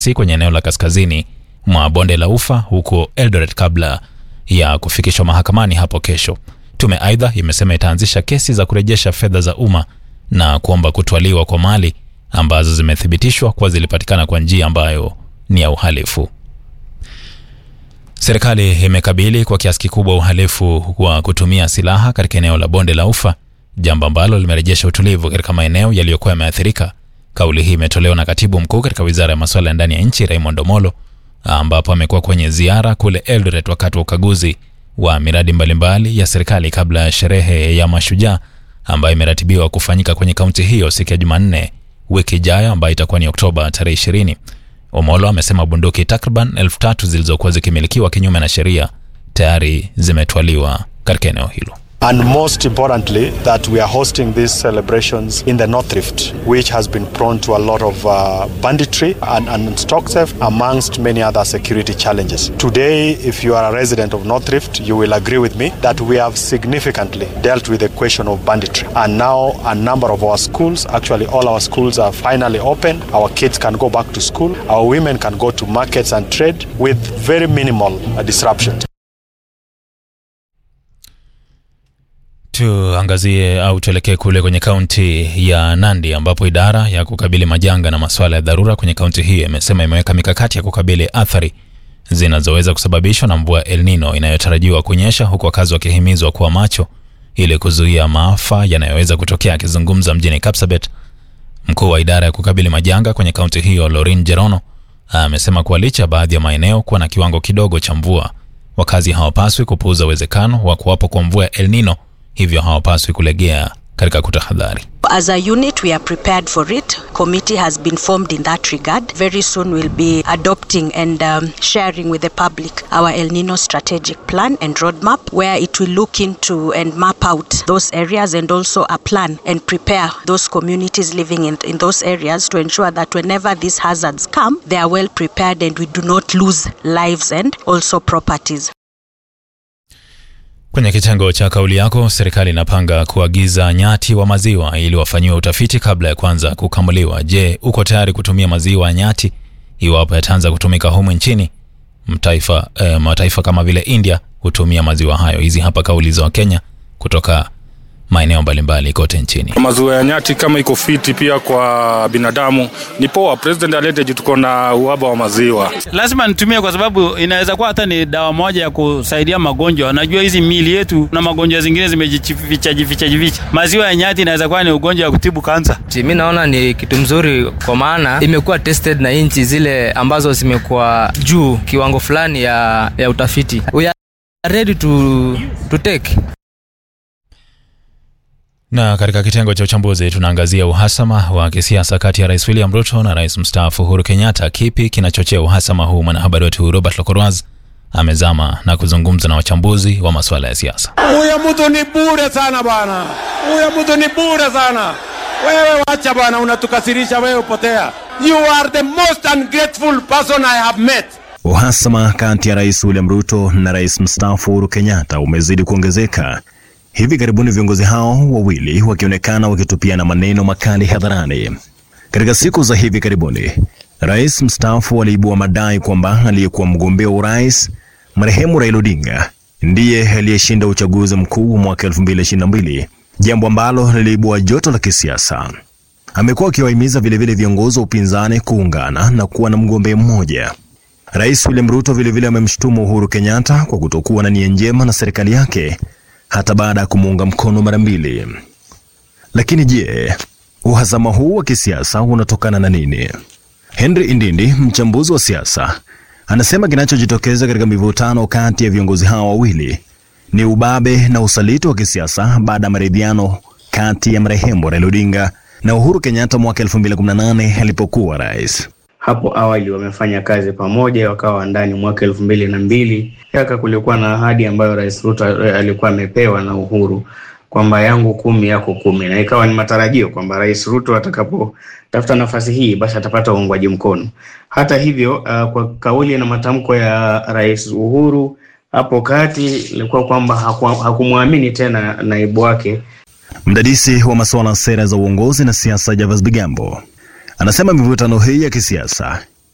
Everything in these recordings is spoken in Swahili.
si kwenye eneo la kaskazini mwa bonde la Ufa huko Eldoret kabla ya kufikishwa mahakamani hapo kesho. Tume aidha imesema itaanzisha kesi za kurejesha fedha za umma na kuomba kutwaliwa kwa mali ambazo zimethibitishwa kuwa zilipatikana kwa njia ambayo ni ya uhalifu. Serikali imekabili kwa kiasi kikubwa uhalifu wa kutumia silaha katika eneo la bonde la Ufa, jambo ambalo limerejesha utulivu katika maeneo yaliyokuwa yameathirika. Kauli hii imetolewa na katibu mkuu katika wizara ya masuala ya ndani ya nchi Raymond Omolo, ambapo amekuwa kwenye ziara kule Eldoret wakati wa ukaguzi wa miradi mbalimbali ya serikali kabla ya sherehe ya Mashujaa ambayo imeratibiwa kufanyika kwenye kaunti hiyo siku ya Jumanne wiki ijayo ambayo itakuwa ni Oktoba tarehe 20. Omolo amesema bunduki takriban elfu tatu zilizokuwa zikimilikiwa kinyume na sheria tayari zimetwaliwa katika eneo hilo. And most importantly, that we are hosting these celebrations in the North Rift, which has been prone to a lot of uh, banditry and, and stock theft, amongst many other security challenges. Today, if you are a resident of North Rift, you will agree with me that we have significantly dealt with the question of banditry. And now, a number of our schools, actually, all our schools are finally open. Our kids can go back to school. Our women can go to markets and trade with very minimal uh, disruption. Tuangazie au tuelekee kule kwenye kaunti ya Nandi ambapo idara ya kukabili majanga na masuala ya dharura kwenye kaunti hiyo imesema imeweka mikakati ya kukabili athari zinazoweza kusababishwa na mvua El Nino inayotarajiwa kunyesha, huku wakazi wakihimizwa kuwa macho ili kuzuia maafa yanayoweza kutokea. Akizungumza mjini Kapsabet, mkuu wa idara ya kukabili majanga kwenye kaunti hiyo Lorin Jerono amesema kuwa licha ya baadhi ya maeneo kuwa na kiwango kidogo cha mvua, wakazi hawapaswi kupuuza uwezekano wa kuwapo kwa mvua ya El Nino hivyo hawapaswi kulegea katika kutahadhari. As a unit, we are prepared for it. Committee has been formed in that regard. Very soon, we'll be adopting and um, sharing with the public our El Nino strategic plan and roadmap, where it will look into and map out those areas and also a plan and prepare those communities living in, in those areas to ensure that whenever these hazards come, they are well prepared and we do not lose lives and also properties. Kwenye kitengo cha kauli yako, serikali inapanga kuagiza nyati wa maziwa ili wafanyiwe utafiti kabla ya kuanza kukamuliwa. Je, uko tayari kutumia maziwa ya nyati iwapo yataanza kutumika humu nchini? Mtaifa, eh, mataifa kama vile India hutumia maziwa hayo. Hizi hapa kauli za Wakenya kutoka maeneo mbalimbali kote nchini. Maziwa ya nyati kama iko fiti pia kwa binadamu ni poa. President alete juu tuko na uhaba wa maziwa. Lazima nitumie kwa sababu inaweza kuwa hata ni dawa moja ya kusaidia magonjwa. Najua hizi miili yetu na magonjwa zingine zimejificha jificha jificha. Maziwa ya nyati inaweza kuwa ni ugonjwa wa kutibu kansa. Mi naona ni kitu mzuri, kwa maana imekuwa tested na nchi zile ambazo zimekuwa juu kiwango fulani ya, ya utafiti. We are ready to, to take Na katika kitengo cha uchambuzi tunaangazia uhasama wa kisiasa kati ya Rais William Ruto na Rais mstaafu Uhuru Kenyatta. Kipi kinachochea uhasama huu? Mwanahabari wetu Robert Lokorwaz amezama na kuzungumza na wachambuzi wa masuala ya siasa. Huyo mtu ni bure sana bwana, huyo mtu ni bure sana. Wewe wacha bwana, unatukasirisha wewe, potea. You are the most ungrateful person I have met. Uhasama kati ya Rais William Ruto na Rais mstaafu Uhuru Kenyatta umezidi kuongezeka hivi karibuni, viongozi hao wawili wakionekana wakitupiana maneno makali hadharani. Katika siku za hivi karibuni, rais mstaafu aliibua madai kwamba aliyekuwa mgombea wa urais marehemu Raila Odinga ndiye aliyeshinda uchaguzi mkuu wa mwaka 2022, jambo ambalo liliibua joto la kisiasa. Amekuwa akiwahimiza vilevile viongozi wa upinzani kuungana na kuwa na mgombea mmoja. Rais William Ruto vilevile amemshutumu Uhuru Kenyatta kwa kutokuwa na nia njema na serikali yake hata baada ya kumuunga mkono mara mbili. Lakini je, uhasama huu wa kisiasa unatokana na nini? Henry Indindi, mchambuzi wa siasa, anasema kinachojitokeza katika mivutano kati ya viongozi hao wawili ni ubabe na usaliti wa kisiasa baada ya maridhiano kati ya marehemu Raila Odinga na Uhuru Kenyatta mwaka 2018 alipokuwa rais. Hapo awali wamefanya kazi pamoja, wakawa ndani mwaka elfu mbili na mbili yaka kulikuwa na ahadi ambayo Rais Ruto alikuwa amepewa na Uhuru kwamba yangu kumi yako kumi, na ikawa ni matarajio kwamba Rais Ruto atakapotafuta nafasi hii basi atapata uungwaji mkono. Hata hivyo, uh, kwa kauli na matamko ya Rais Uhuru hapo kati ilikuwa kwamba hakumwamini tena naibu wake. Mdadisi wa masuala ya sera za uongozi na siasa Javas Bigambo anasema mivutano hii ya kisiasa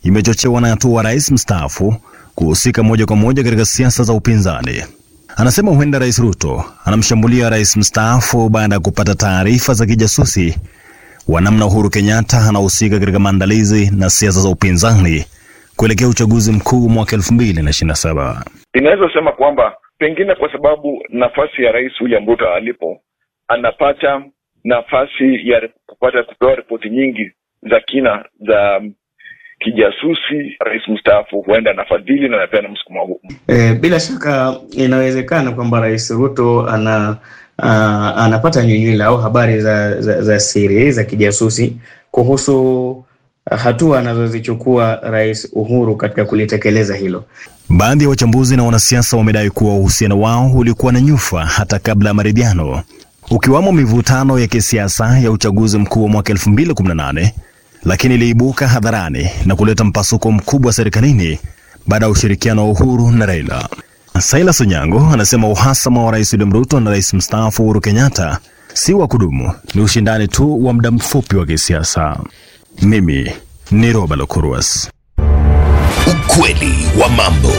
imechochewa na hatua rais mstaafu kuhusika moja kwa moja katika siasa za upinzani. Anasema huenda Rais Ruto anamshambulia rais mstaafu baada ya kupata taarifa za kijasusi wa namna Uhuru Kenyatta anahusika katika maandalizi na siasa za upinzani kuelekea uchaguzi mkuu mwaka elfu mbili na ishirini na saba. Inaweza sema kwamba pengine kwa sababu nafasi ya Rais William Ruto alipo, anapata nafasi ya kupata kupewa ripoti nyingi za kina za kijasusi. Rais mstaafu huenda anafadhili na anapeana msukumo huu. E, bila shaka inawezekana kwamba Rais Ruto ana uh, anapata nyunyula au habari za, za, za siri za kijasusi kuhusu hatua anazozichukua Rais Uhuru katika kulitekeleza hilo. Baadhi ya wachambuzi na wanasiasa wamedai kuwa uhusiano wao ulikuwa na nyufa hata kabla ya maridhiano, ukiwamo mivutano ya kisiasa ya uchaguzi mkuu wa mwaka 2018 lakini iliibuka hadharani na kuleta mpasuko mkubwa serikalini baada ya ushirikiano wa Uhuru na Raila. Silas Onyango anasema uhasama wa Rais William Ruto na Rais mstaafu Uhuru Kenyatta si wa kudumu, ni ushindani tu wa muda mfupi wa kisiasa. Mimi ni Roba Lokuruas. Ukweli wa mambo.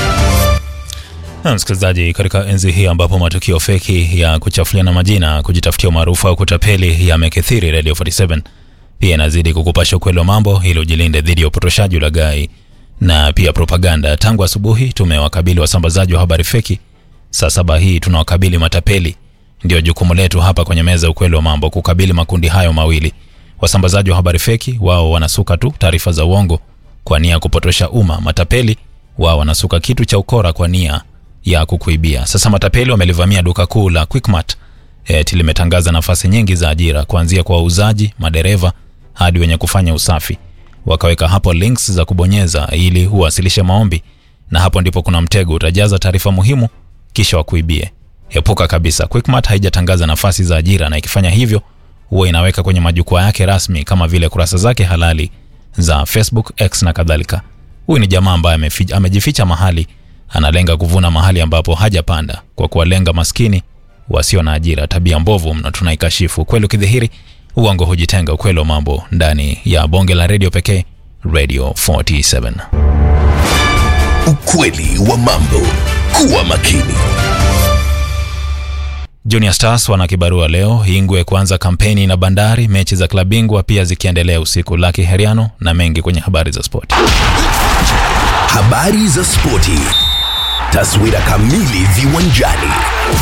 Na msikilizaji, katika enzi hii ambapo matukio feki ya kuchafuliana majina, kujitafutia umaarufu au kutapeli yamekithiri, Radio 47 pia inazidi kukupasha ukweli wa mambo ili ujilinde dhidi ya upotoshaji, ulaghai na pia propaganda. Tangu asubuhi tumewakabili wasambazaji wa habari feki, saa saba hii tunawakabili matapeli. Ndio jukumu letu hapa kwenye meza ya ukweli wa mambo, kukabili makundi hayo mawili. Wasambazaji wa habari feki wao wanasuka tu taarifa za uongo kwa nia ya kupotosha umma. Matapeli wao wanasuka kitu cha ukora kwa nia ya kukuibia. Sasa matapeli wamelivamia duka kuu la Quickmart eti limetangaza nafasi nyingi za ajira kuanzia kwa wauzaji, madereva hadi wenye kufanya usafi. Wakaweka hapo links za kubonyeza ili uwasilishe maombi, na hapo ndipo kuna mtego. Utajaza taarifa muhimu kisha wakuibie. Epuka kabisa. Quickmart haijatangaza nafasi za ajira, na ikifanya hivyo huwa inaweka kwenye majukwaa yake rasmi kama vile kurasa zake halali za Facebook, X na kadhalika. Huyu ni jamaa ambaye amejificha mahali, analenga kuvuna mahali ambapo hajapanda kwa kuwalenga maskini wasio na ajira. Tabia mbovu mno, tunaikashifu. Ukweli ukidhihiri, uongo hujitenga. Ukweli wa mambo ndani ya bonge la redio pekee, Radio 47. Ukweli wa mambo. Kuwa makini. Junior Stars wana kibarua leo, Ingwe kuanza kampeni na Bandari, mechi za klabu bingwa pia zikiendelea usiku. Laki Heriano na mengi kwenye habari za spoti. Habari za spoti. Taswira kamili viwanjani.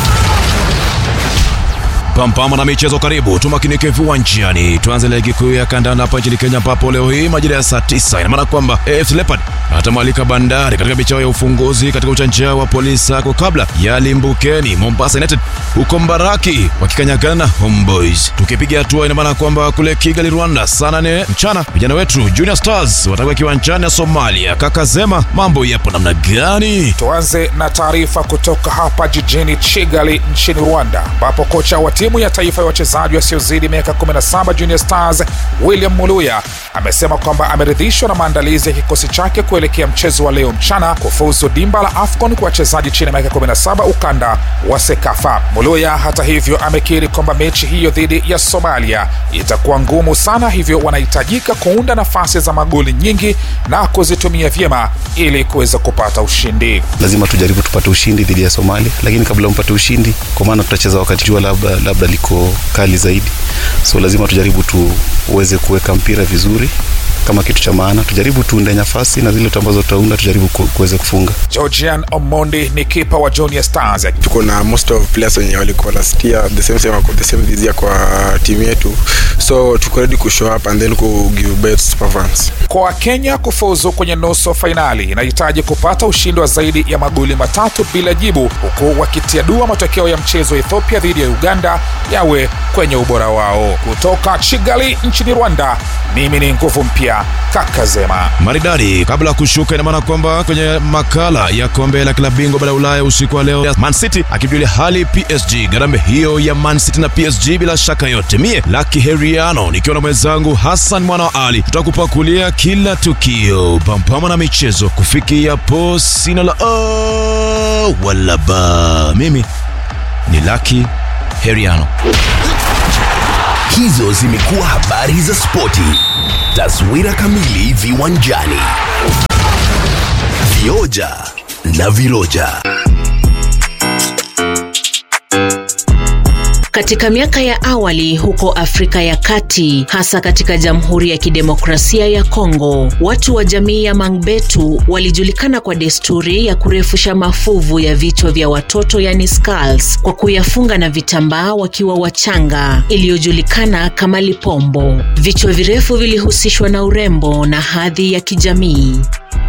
Pampama na michezo karibu, tumakinike viwanjani. Tuanze ligi kuu ya kandanda hapa nchini Kenya, ambapo leo hii majira ya saa tisa ina maana kwamba AFC Leopard atamwalika Bandari katika michao ya ufunguzi katika uchanja wa Polisi Sacco kabla ya limbukeni Mombasa United huko Mbaraki wakikanyagana na Homeboys. Tukipiga hatua, ina maana kwamba kule Kigali, Rwanda, saa nane mchana vijana wetu Junior Stars watakuwa kiwanjani ya Somalia. Kaka Zema, mambo yapo namna gani? Tuanze na taarifa kutoka hapa jijini Kigali nchini Rwanda, ambapo kocha wa timu ya taifa ya wachezaji wasiozidi miaka 17 Junior Stars William Muluya amesema kwamba ameridhishwa na maandalizi ya kikosi chake kuelekea mchezo wa leo mchana kufuzu dimba la AFCON kwa wachezaji chini ya miaka 17 ukanda wa SEKAFA. Muluya hata hivyo amekiri kwamba mechi hiyo dhidi ya Somalia itakuwa ngumu sana, hivyo wanahitajika kuunda nafasi za magoli nyingi na kuzitumia vyema ili kuweza kupata ushindi. Lazima tujaribu tupate ushindi dhidi ya Somalia, lakini kabla umpate ushindi, kwa maana tutacheza wakati jua labda, labda liko kali zaidi, so lazima tujaribu tuweze kuweka mpira vizuri kama kitu cha maana, tujaribu tuunde nafasi na zile ambazo tutaunda tujaribu kuweza kufunga. Georgian Omondi ni kipa wa Junior Stars. Tuko na most of players wenye walikuwa last year the same same wako the same this year kwa timu yetu, so tuko ready ku show up and then ku give best performance. Kwa Kenya kufuzu kwenye nusu fainali inahitaji kupata ushindi wa zaidi ya magoli matatu bila jibu, huku wakitia dua matokeo ya mchezo wa Ethiopia dhidi ya Uganda yawe kwenye ubora wao. Kutoka Kigali nchini Rwanda, mimi ni nguvu mpya kaka Zema. Maridadi kabla ya kushuka, ina maana kwamba kwenye makala ya kombe la klabu bingwa bara Ulaya usiku wa leo, Man City akimjulia hali PSG. Garambe hiyo ya Man City na PSG bila shaka yote, mie Lucky Heriano nikiwa na mwenzangu Hassan mwana wa Ali tutakupakulia kila tukio pampama na michezo kufikia po sina la oh, wala ba. Mimi ni Lucky Heriano. Hizo zimekuwa habari za spoti. Taswira kamili viwanjani. Vioja na viroja. Katika miaka ya awali huko Afrika ya Kati, hasa katika Jamhuri ya Kidemokrasia ya Kongo, watu wa jamii ya Mangbetu walijulikana kwa desturi ya kurefusha mafuvu ya vichwa vya watoto yani skulls, kwa kuyafunga na vitambaa wakiwa wachanga, iliyojulikana kama lipombo. Vichwa virefu vilihusishwa na urembo na hadhi ya kijamii.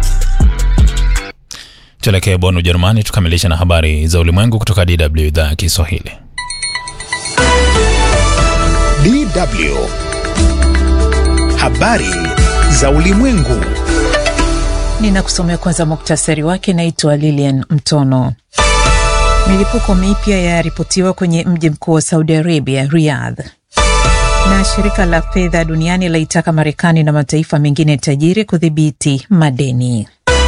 Tuelekee Bonn, Ujerumani, tukamilishe na habari za ulimwengu kutoka DW idhaa ya Kiswahili. DW. Habari za ulimwengu. Ninakusomea kwanza muktasari wake. Naitwa Lilian Mtono. Milipuko mipya yaripotiwa kwenye mji mkuu wa Saudi Arabia, Riyadh. Na shirika la fedha duniani laitaka Marekani na mataifa mengine tajiri kudhibiti madeni.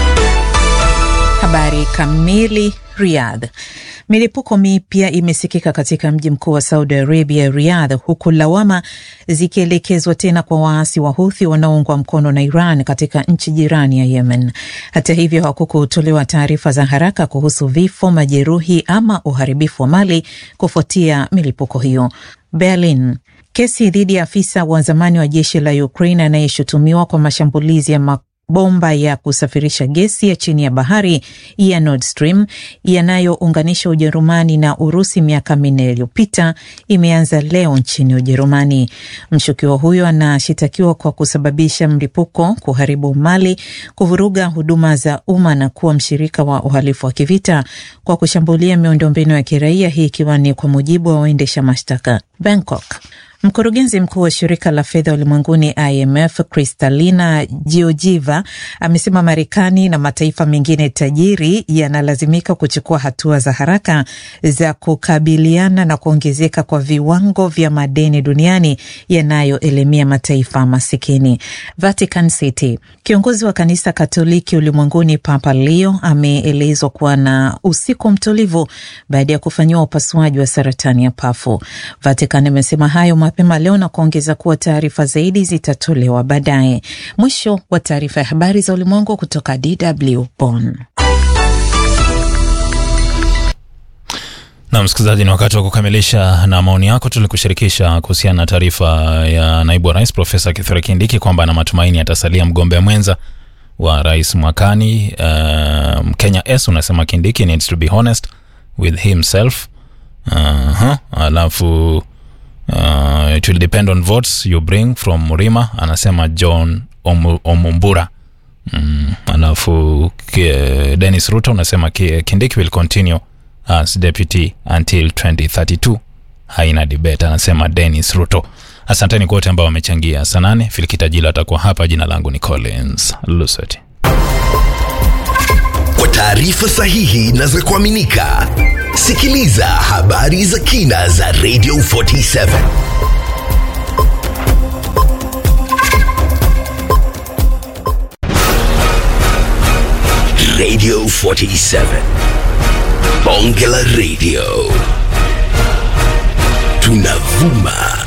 Habari kamili. Riyadh. Milipuko mipya imesikika katika mji mkuu wa Saudi Arabia, Riyadh, huku lawama zikielekezwa tena kwa waasi wa Houthi wanaoungwa mkono na Iran katika nchi jirani ya Yemen. Hata hivyo, hakukutolewa taarifa za haraka kuhusu vifo, majeruhi ama uharibifu wa mali kufuatia milipuko hiyo. Berlin. Kesi dhidi ya afisa wa zamani wa jeshi la Ukraine anayeshutumiwa kwa mashambulizi ya bomba ya kusafirisha gesi ya chini ya bahari ya Nord Stream yanayounganisha Ujerumani na Urusi miaka minne iliyopita imeanza leo nchini Ujerumani. Mshukiwa huyo anashitakiwa kwa kusababisha mlipuko, kuharibu mali, kuvuruga huduma za umma na kuwa mshirika wa uhalifu wa kivita kwa kushambulia miundombinu ya kiraia, hii ikiwa ni kwa mujibu wa waendesha mashtaka. Bangkok. Mkurugenzi mkuu wa shirika la fedha ulimwenguni IMF Kristalina Georgieva amesema Marekani na mataifa mengine tajiri yanalazimika kuchukua hatua za haraka za kukabiliana na kuongezeka kwa viwango vya madeni duniani yanayoelemea mataifa masikini. Vatican City. Kiongozi wa kanisa Katoliki ulimwenguni Papa Leo ameelezwa kuwa na usiku mtulivu baada ya kufanyiwa upasuaji wa saratani ya pafu. Vatican imesema hayo mapema leo na kuongeza kuwa taarifa zaidi zitatolewa baadaye. Mwisho wa taarifa ya habari za ulimwengu kutoka DW Bonn. Na msikilizaji, ni wakati wa kukamilisha na maoni yako. Tulikushirikisha kuhusiana na taarifa ya naibu wa rais Profesa Kithure Kindiki kwamba ana matumaini atasalia mgombea mwenza wa rais mwakani. Uh, Kenya S unasema Kindiki needs to be honest with himself. Uh-huh. Alafu uh, it will depend on votes you bring from Murima, anasema John Om Omumbura. Mm, alafu Dennis Ruto unasema Kindiki will continue as deputy until 2032. Haina debate, anasema Dennis Ruto. Asanteni kwa wote ambao wamechangia. Saa nane Filikita Jila atakuwa hapa. Jina langu ni Collins Lusweti. Kwa taarifa sahihi na za kuaminika, sikiliza habari za kina za Radio 47 Radio 47 Bonge la Radio tunavuma